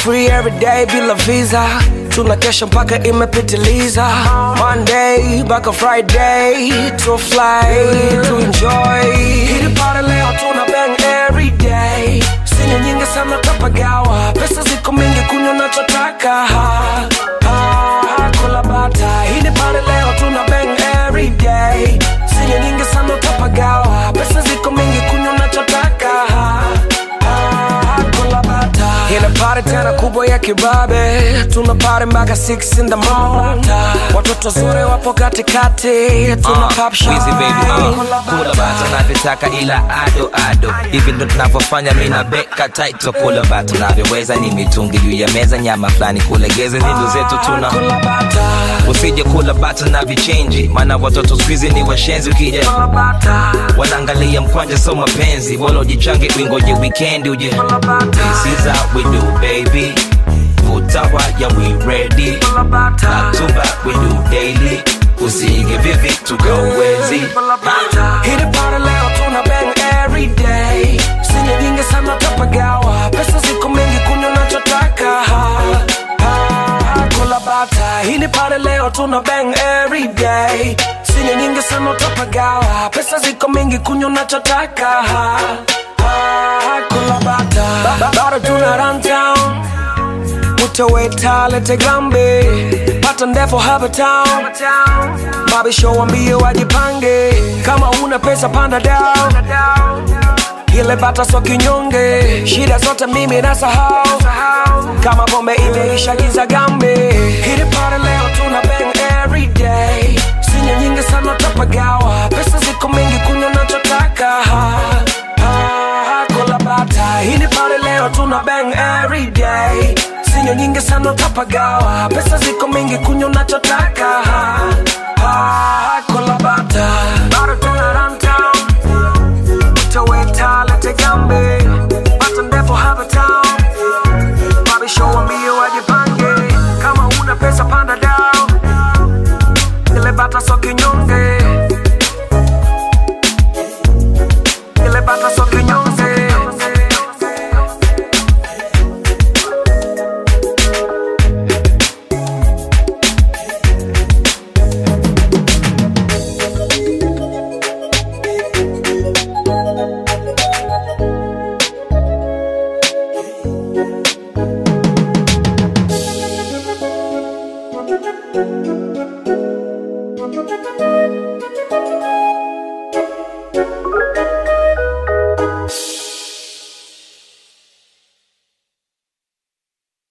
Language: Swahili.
free every day bila visa tunakesha mpaka imepitiliza monday mpaka friday to fly to enjoy hili pale leo tuna bang every day sinya nyingi sana tapagawa pesa ziko mingi kunywa nachotaka ha, ha, kula bata hili pale leo tuna bang every day sinya nyingi sana tapagawa pesa ziko mingi kunywa nachotaka ha, ha, kula bata Ile party tena kubwa ya kibabe tuna party mpaka 6 in the morning watoto zuri wapo katikati tuna Uh, pop shine Wheezy baby, uh, kula bata navyotaka ila ado ado hivi ndo tunavyofanya mi na beka taito kula bata navyoweza ni mitungi juu ya meza nyama fulani kulegeza nindo zetu tuna Kula bata usije kula bata na vichenji maana watoto skuizi ni washenzi ukija Kula bata wanaangalia mkwanja so mapenzi wala ujichange wingoje wikendi uje This is how we do baby vutawa ya we ready Kula bata Natuba we do daily usige vivi tukawezi Hili party leo tuna bang every day Sinya nyingi sana tapagawa Pesa ziko mingi kunywa nachotaka ha, ha, Kula bata Hili party leo tuna bang every day Sinya nyingi sana tapagawa Pesa ziko mingi kunywa nachotaka ha, ha, Kula bata Ba- ba- Bado tuna run town utaweta lete gambe pata ndefu hapa town babi show wambie wajipange kama una pesa panda down ile bata so kinyonge shida zote mimi nasahau kama pombe imeisha giza gambe hili pale leo tuna bang every day sinya nyingi sana tapagawa pesa ziko mingi kunywa nachotaka ha, ha, kula bata hili pale leo tuna bang every day sinya nyingi sana tapagawa pesa ziko mingi kunywa nachotaka